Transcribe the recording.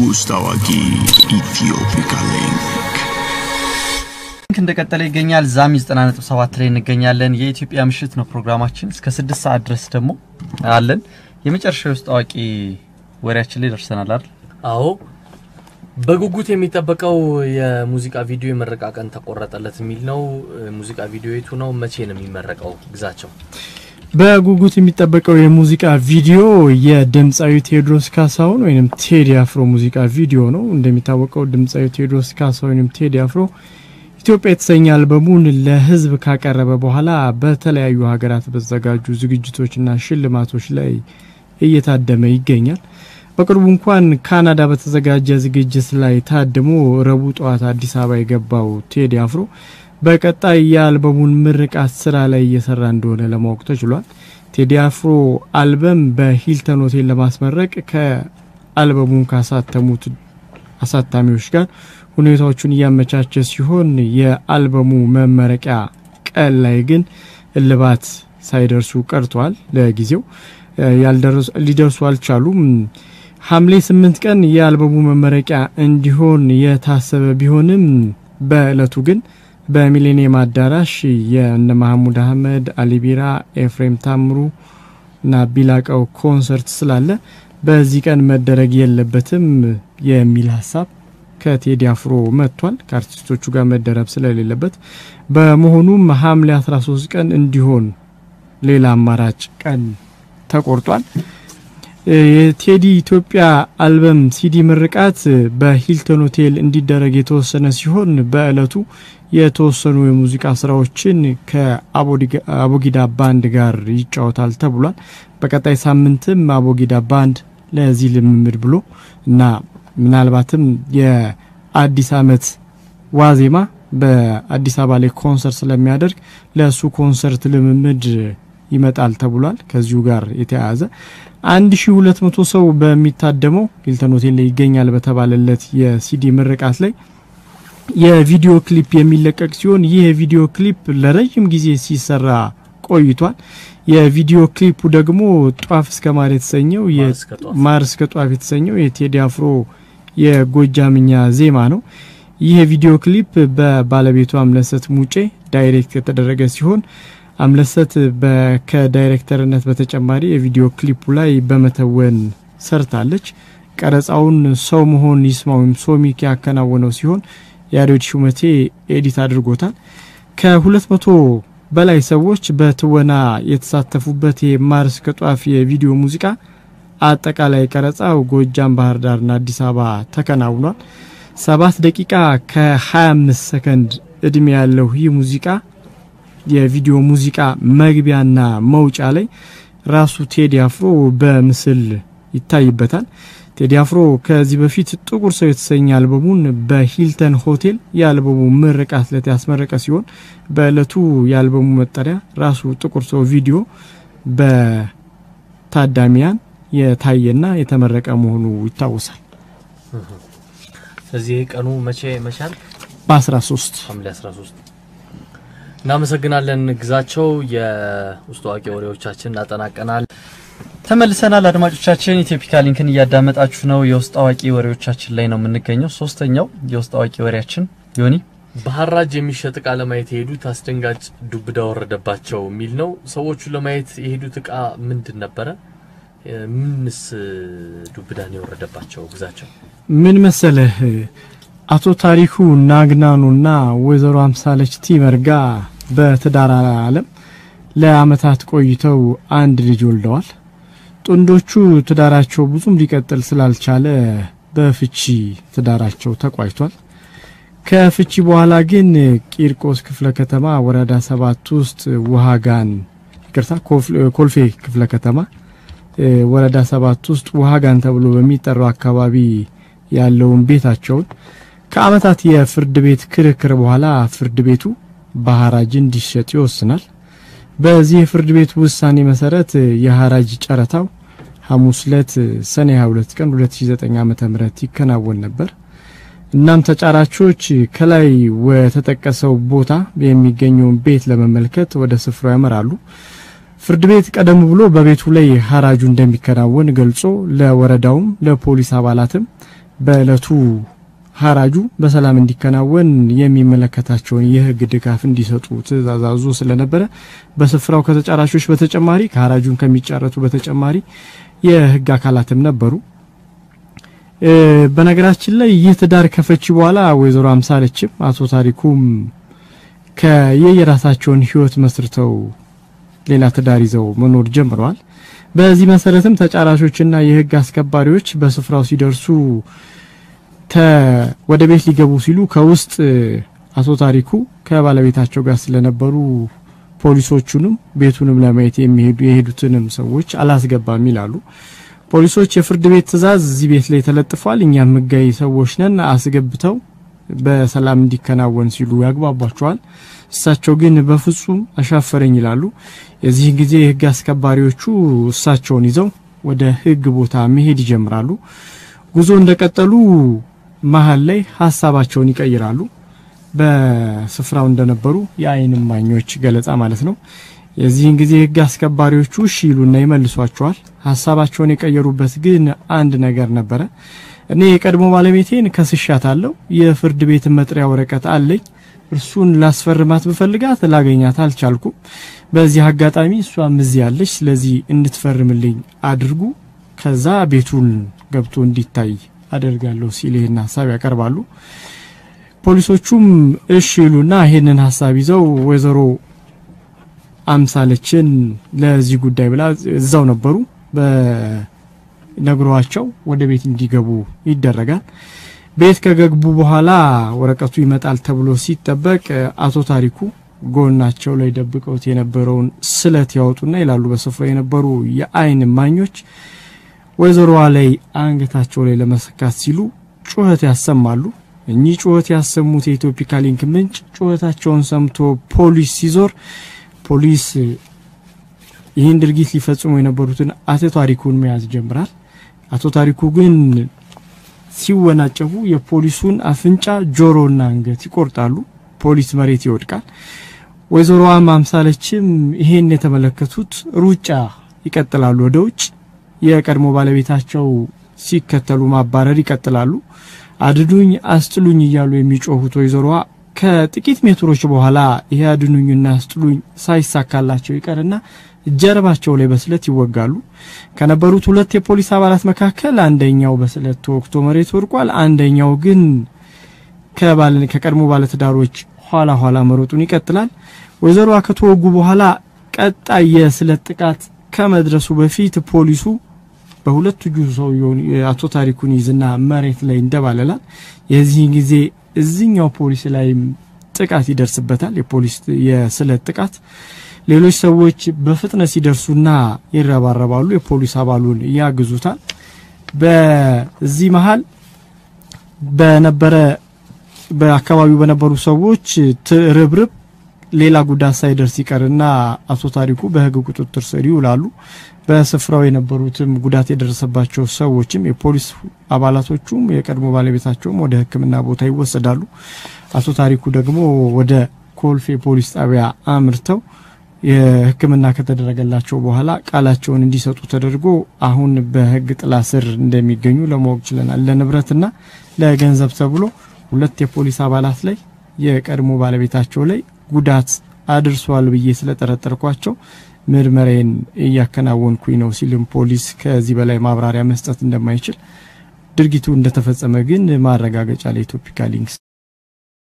ውስጥ አዋቂ ኢትዮፒካ ሊንክ ሊንክ እንደቀጠለ ይገኛል። ዛሚ 90.7 ላይ እንገኛለን። የኢትዮጵያ ምሽት ነው ፕሮግራማችን። እስከ ስድስት ሰዓት ድረስ ደግሞ አለን። የመጨረሻው ውስጥ አዋቂ ወሬያችን ላይ ደርሰናል አይደል? አዎ በጉጉት የሚጠበቀው የሙዚቃ ቪዲዮ የመረቃ ቀን ተቆረጠለት የሚል ነው። ሙዚቃ ቪዲዮ የቱ ነው? መቼ ነው የሚመረቀው? ግዛቸው በጉጉት የሚጠበቀው የሙዚቃ ቪዲዮ የድምፃዊ ቴዎድሮስ ካሳሁን ወይም ቴዲ አፍሮ ሙዚቃ ቪዲዮ ነው። እንደሚታወቀው ድምፃዊ ቴዎድሮስ ካሳሁን ወይም ቴዲ አፍሮ ኢትዮጵያ የተሰኘ አልበሙን ለሕዝብ ካቀረበ በኋላ በተለያዩ ሀገራት በተዘጋጁ ዝግጅቶችና ሽልማቶች ላይ እየታደመ ይገኛል። በቅርቡ እንኳን ካናዳ በተዘጋጀ ዝግጅት ላይ ታድሞ ረቡዕ ጠዋት አዲስ አበባ የገባው ቴዲ አፍሮ በቀጣይ የአልበሙን ምርቃት ስራ ላይ እየሰራ እንደሆነ ለማወቅ ተችሏል። ቴዲ አፍሮ አልበም በሂልተን ሆቴል ለማስመረቅ ከአልበሙን ካሳተሙት አሳታሚዎች ጋር ሁኔታዎቹን እያመቻቸ ሲሆን የአልበሙ መመረቂያ ቀን ላይ ግን እልባት ሳይደርሱ ቀርተዋል። ለጊዜው ሊደርሱ አልቻሉም። ሐምሌ ስምንት ቀን የአልበሙ መመረቂያ እንዲሆን የታሰበ ቢሆንም በእለቱ ግን በሚሌኒየም አዳራሽ የእነ ማህሙድ አህመድ፣ አሊቢራ፣ ኤፍሬም ታምሩ እና ቢላቀው ኮንሰርት ስላለ በዚህ ቀን መደረግ የለበትም የሚል ሀሳብ ከቴዲ አፍሮ መጥቷል። ከአርቲስቶቹ ጋር መደረብ ስለሌለበት በመሆኑም ሐምሌ 13 ቀን እንዲሆን ሌላ አማራጭ ቀን ተቆርጧል። የቴዲ ኢትዮጵያ አልበም ሲዲ ምርቃት በሂልተን ሆቴል እንዲደረግ የተወሰነ ሲሆን በእለቱ የተወሰኑ የሙዚቃ ስራዎችን ከአቦጊዳ ባንድ ጋር ይጫወታል ተብሏል። በቀጣይ ሳምንትም አቦጊዳ ባንድ ለዚህ ልምምድ ብሎ እና ምናልባትም የአዲስ ዓመት ዋዜማ በአዲስ አበባ ላይ ኮንሰርት ስለሚያደርግ ለእሱ ኮንሰርት ልምምድ ይመጣል ተብሏል። ከዚሁ ጋር የተያያዘ 1200 ሰው በሚታደመው ሂልተን ሆቴል ላይ ይገኛል በተባለለት የሲዲ ምርቃት ላይ የቪዲዮ ክሊፕ የሚለቀቅ ሲሆን ይህ የቪዲዮ ክሊፕ ለረጅም ጊዜ ሲሰራ ቆይቷል። የቪዲዮ ክሊፑ ደግሞ ጧፍ እስከ ማር የተሰኘው ማር እስከ ጧፍ የተሰኘው የቴዲ አፍሮ የጎጃምኛ ዜማ ነው። ይህ የቪዲዮ ክሊፕ በባለቤቱ አምለሰት ሙጬ ዳይሬክት የተደረገ ሲሆን አምለሰት ከዳይሬክተርነት በተጨማሪ የቪዲዮ ክሊፑ ላይ በመተወን ሰርታለች። ቀረጻውን ሰው መሆን ይስማ ወይም ሶሚክ ያከናወነው ሲሆን ያሬድ ሹመቴ ኤዲት አድርጎታል። ከሁለት መቶ በላይ ሰዎች በትወና የተሳተፉበት የማር እስከ ጧፍ የቪዲዮ ሙዚቃ አጠቃላይ ቀረጻው ጎጃም፣ ባህር ዳርና አዲስ አበባ ተከናውኗል። ሰባት ደቂቃ ከ25 ሰከንድ እድሜ ያለው ይህ ሙዚቃ የቪዲዮ ሙዚቃ መግቢያና መውጫ ላይ ራሱ ቴዲ አፍሮ በምስል ይታይበታል። ቴዲ አፍሮ ከዚህ በፊት ጥቁር ሰው የተሰኘ አልበሙን በሂልተን ሆቴል የአልበሙ ምርቃት ዕለት ያስመረቀ ሲሆን በዕለቱ የአልበሙ መጠሪያ ራሱ ጥቁር ሰው ቪዲዮ በታዳሚያን የታየና የተመረቀ መሆኑ ይታወሳል። ስለዚህ ቀኑ መቼ መቻል በ13 ሐምሌ 13 እናመሰግናለን ግዛቸው። የውስጥ አዋቂ ወሬዎቻችን እናጠናቀናል። ተመልሰናል አድማጮቻችን። ኢትዮፒካ ሊንክን እያዳመጣችሁ ነው። የውስጥ አዋቂ ወሬዎቻችን ላይ ነው የምንገኘው። ሶስተኛው የውስጥ አዋቂ ወሬያችን ዮኒ በሐራጅ የሚሸጥ እቃ ለማየት የሄዱት አስደንጋጭ ዱብዳ ወረደባቸው የሚል ነው። ሰዎቹ ለማየት የሄዱት እቃ ምንድን ነበረ? ምንስ ዱብዳን የወረደባቸው ግዛቸው? ምን መሰለህ አቶ ታሪኩ ናግናኑና ወይዘሮ አምሳለች ቲመርጋ በትዳር ዓለም ለአመታት ቆይተው አንድ ልጅ ወልደዋል። ጥንዶቹ ትዳራቸው ብዙም ሊቀጥል ስላልቻለ በፍቺ ትዳራቸው ተቋጭቷል። ከፍቺ በኋላ ግን ቂርቆስ ክፍለ ከተማ ወረዳ ሰባት ውስጥ ውሃጋን ይቅርታ፣ ኮልፌ ክፍለ ከተማ ወረዳ ሰባት ውስጥ ውሃጋን ተብሎ በሚጠራው አካባቢ ያለውን ቤታቸውን ከአመታት የፍርድ ቤት ክርክር በኋላ ፍርድ ቤቱ በሐራጅ እንዲሸጥ ይወስናል። በዚህ የፍርድ ቤት ውሳኔ መሰረት የሐራጅ ጨረታው ሐሙስ ዕለት ሰኔ 22 ቀን 2009 ዓ.ም ይከናወን ነበር። እናም ተጫራቾች ከላይ ወተጠቀሰው ቦታ የሚገኘውን ቤት ለመመልከት ወደ ስፍራው ያመራሉ። ፍርድ ቤት ቀደም ብሎ በቤቱ ላይ ሐራጁ እንደሚከናወን ገልጾ ለወረዳውም ለፖሊስ አባላትም በእለቱ ሀራጁ በሰላም እንዲከናወን የሚመለከታቸውን የህግ ድጋፍ እንዲሰጡ ትዕዛዝ አዞ ስለነበረ በስፍራው ከተጫራቾች በተጨማሪ ከሀራጁን ከሚጫረቱ በተጨማሪ የህግ አካላትም ነበሩ። በነገራችን ላይ ይህ ትዳር ከፈቺ በኋላ ወይዘሮ አምሳለችም አቶ ታሪኩም ከየየራሳቸውን ህይወት መስርተው ሌላ ትዳር ይዘው መኖር ጀምረዋል። በዚህ መሰረትም ተጫራቾችና የህግ አስከባሪዎች በስፍራው ሲደርሱ ወደ ቤት ሊገቡ ሲሉ ከውስጥ አቶ ታሪኩ ከባለቤታቸው ጋር ስለነበሩ ፖሊሶቹንም ቤቱንም ለማየት የሚሄዱ የሄዱትንም ሰዎች አላስገባም ይላሉ። ፖሊሶች የፍርድ ቤት ትዕዛዝ እዚህ ቤት ላይ ተለጥፏል፣ እኛም ህጋዊ ሰዎች ነን፣ አስገብተው በሰላም እንዲከናወን ሲሉ ያግባቧቸዋል። እሳቸው ግን በፍጹም አሻፈረኝ ይላሉ። የዚህ ጊዜ የህግ አስከባሪዎቹ እሳቸውን ይዘው ወደ ህግ ቦታ መሄድ ይጀምራሉ። ጉዞ እንደቀጠሉ መሀል ላይ ሀሳባቸውን ይቀይራሉ። በስፍራው እንደነበሩ የአይን እማኞች ገለጻ ማለት ነው። የዚህን ጊዜ ህግ አስከባሪዎቹ እሺ ይሉና ይመልሷቸዋል። ሀሳባቸውን የቀየሩበት ግን አንድ ነገር ነበረ። እኔ የቀድሞ ባለቤቴን ከስሻታለሁ። የፍርድ ቤት መጥሪያ ወረቀት አለኝ። እርሱን ላስፈርማት ብፈልጋት ላገኛት አልቻልኩም። በዚህ አጋጣሚ እሷም እዚህ ያለች፣ ስለዚህ እንድትፈርምልኝ አድርጉ፣ ከዛ ቤቱን ገብቶ እንዲታይ አደርጋለሁ ሲል ይህን ሀሳብ ያቀርባሉ። ፖሊሶቹም እሺ ይሉና ይህንን ሀሳብ ይዘው ወይዘሮ አምሳለችን ለዚህ ጉዳይ ብላ እዛው ነበሩ። በነግሯቸው ወደ ቤት እንዲገቡ ይደረጋል። ቤት ከገቡ በኋላ ወረቀቱ ይመጣል ተብሎ ሲጠበቅ አቶ ታሪኩ ጎናቸው ላይ ደብቀውት የነበረውን ስለት ያወጡና ይላሉ በስፍራው የነበሩ የአይን እማኞች ወይዘሮዋ ላይ አንገታቸው ላይ ለመሰካት ሲሉ ጩኸት ያሰማሉ። እኚህ ጩኸት ያሰሙት የኢትዮፒካ ሊንክ ምንጭ ጩኸታቸውን ሰምቶ ፖሊስ ሲዞር ፖሊስ ይህን ድርጊት ሊፈጽሙ የነበሩትን አቶ ታሪኩን መያዝ ጀምራል። አቶ ታሪኩ ግን ሲወናጨፉ የፖሊሱን አፍንጫ፣ ጆሮና አንገት ይቆርጣሉ። ፖሊስ መሬት ይወድቃል። ወይዘሮዋ ማምሳለችም ይሄን የተመለከቱት ሩጫ ይቀጥላሉ ወደ ውጭ። የቀድሞ ባለቤታቸው ሲከተሉ ማባረር ይቀጥላሉ። አድኑኝ፣ አስጥሉኝ እያሉ የሚጮሁት ወይዘሮዋ ከጥቂት ሜትሮች በኋላ ይሄ አድኑኝና አስጥሉኝ ሳይሳካላቸው ይቀርና ጀርባቸው ላይ በስለት ይወጋሉ። ከነበሩት ሁለት የፖሊስ አባላት መካከል አንደኛው በስለት ተወግቶ መሬት ወድቋል። አንደኛው ግን ከቀድሞ ባለትዳሮች ኋላ ኋላ መሮጡን ይቀጥላል። ወይዘሮዋ ከተወጉ በኋላ ቀጣይ የስለት ጥቃት ከመድረሱ በፊት ፖሊሱ በሁለት እጁ ሰውየውን አቶ ታሪኩን ይዝና መሬት ላይ እንደባለላል። የዚህን ጊዜ እዚኛው ፖሊስ ላይም ጥቃት ይደርስበታል። የፖሊስ የስለት ጥቃት ሌሎች ሰዎች በፍጥነት ሲደርሱና ይረባረባሉ። የፖሊስ አባሉን ያግዙታል። በዚህ መሀል በነበረ በአካባቢው በነበሩ ሰዎች ትርብርብ ሌላ ጉዳት ሳይደርስ ይቀርና አቶ ታሪኩ በሕግ ቁጥጥር ስር ይውላሉ። በስፍራው የነበሩትም ጉዳት የደረሰባቸው ሰዎችም የፖሊስ አባላቶቹም የቀድሞ ባለቤታቸውም ወደ ሕክምና ቦታ ይወሰዳሉ። አቶ ታሪኩ ደግሞ ወደ ኮልፌ ፖሊስ ጣቢያ አምርተው የሕክምና ከተደረገላቸው በኋላ ቃላቸውን እንዲሰጡ ተደርጎ አሁን በሕግ ጥላ ስር እንደሚገኙ ለማወቅ ችለናል። ለንብረትና ለገንዘብ ተብሎ ሁለት የፖሊስ አባላት ላይ የቀድሞ ባለቤታቸው ላይ ጉዳት አድርሷል ብዬ ስለጠረጠርኳቸው ምርመራዬን እያከናወንኩኝ ነው ሲልም ፖሊስ ከዚህ በላይ ማብራሪያ መስጠት እንደማይችል ድርጊቱ እንደተፈጸመ ግን ማረጋገጫ ለኢትዮፒካ ሊንክስ